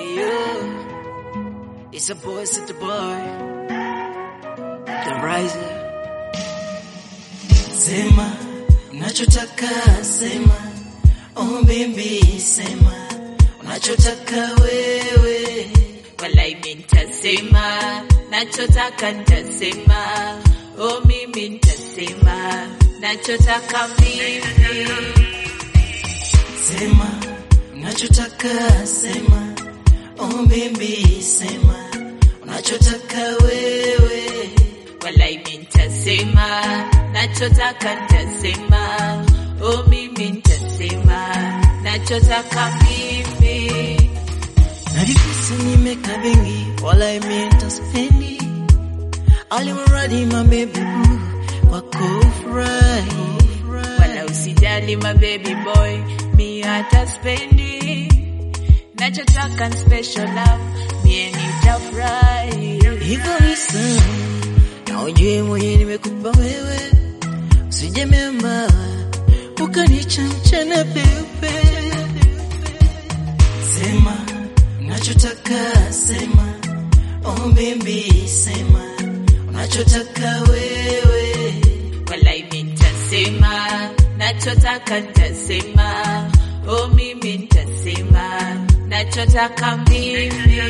you. It's a boy, it's the boy. The riser. Sema, unachotaka sema. Oh baby, sema. Unachotaka wewe. Walai mi nitasema, nachotaka nitasema, oh mimi nitasema, nachotaka mimi. Sema, unachotaka sema. Oh baby, sema. Unachotaka wewe. Walai mi nitasema, nachotaka nitasema, oh mimi nitasema, nachotaka mimi. Najifisi nimeka vingi, wala imenta spendi. Alimradi my baby boo, kwako furahi. Wala usijali my baby boy, mi hata spendi, nachotaka ni special love, mie nitafurahi. Hivyo ni sawa, na ujue mwenye nimekupa wewe, usije memba ukanicha mchana peupe. Sema unachotaka sema, oh baby sema unachotaka wewe. Walai mi nitasema, nachotaka nitasema, oh mimi nitasema, nachotaka mimi.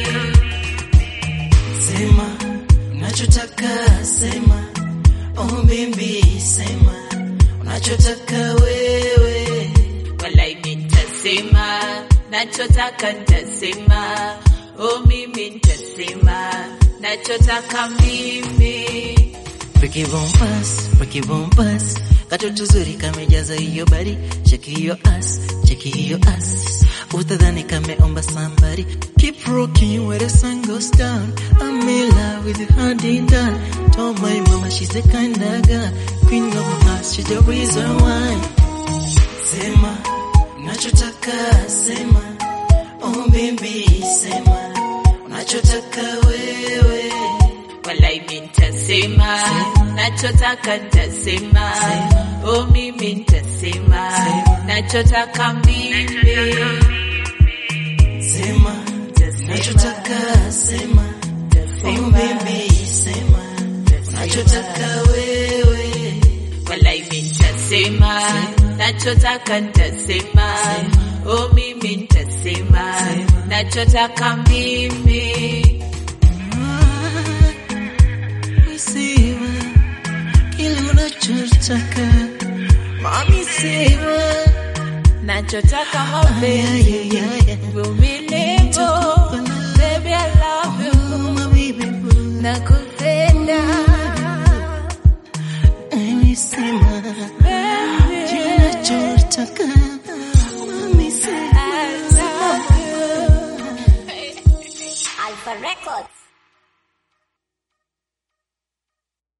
Sema unachotaka sema, oh baby sema unachotaka wewe. Walai mi nitasema, nachotaka nitasema, oh mimi nitasema, nachotaka mimi. Breaky bumpers, breaky bumpers. Katoto zuri kamejaza hiyo bari, cheki hiyo ass, cheki hiyo ass. Utadhani kameomba somebody. Keep rocking where the sun goes down. I'm in love with you hand in down. Told my mama she's the kind of girl. Queen of my heart, she's the reason why. Sema, unachotaka sema. Oh baby, sema. Unachotaka wewe. Walai mi nitasema, nachotaka nitasema, oh mimi nitasema, nachotaka mimi. Sema, unachotaka sema. Oh baby, sema. Unachotaka wewe. Walai mi nitasema, nachotaka nitasema, oh mimi nitasema, nachotaka mimi. Sema, kile unachotaka. Mami sema. Nachotaka mapenzi, uvumilivu, baby I love you, Oh, my baby boo. nakupenda, Mami sema. baby Kile unachotaka. Mami sema. I love you. Alpha Records.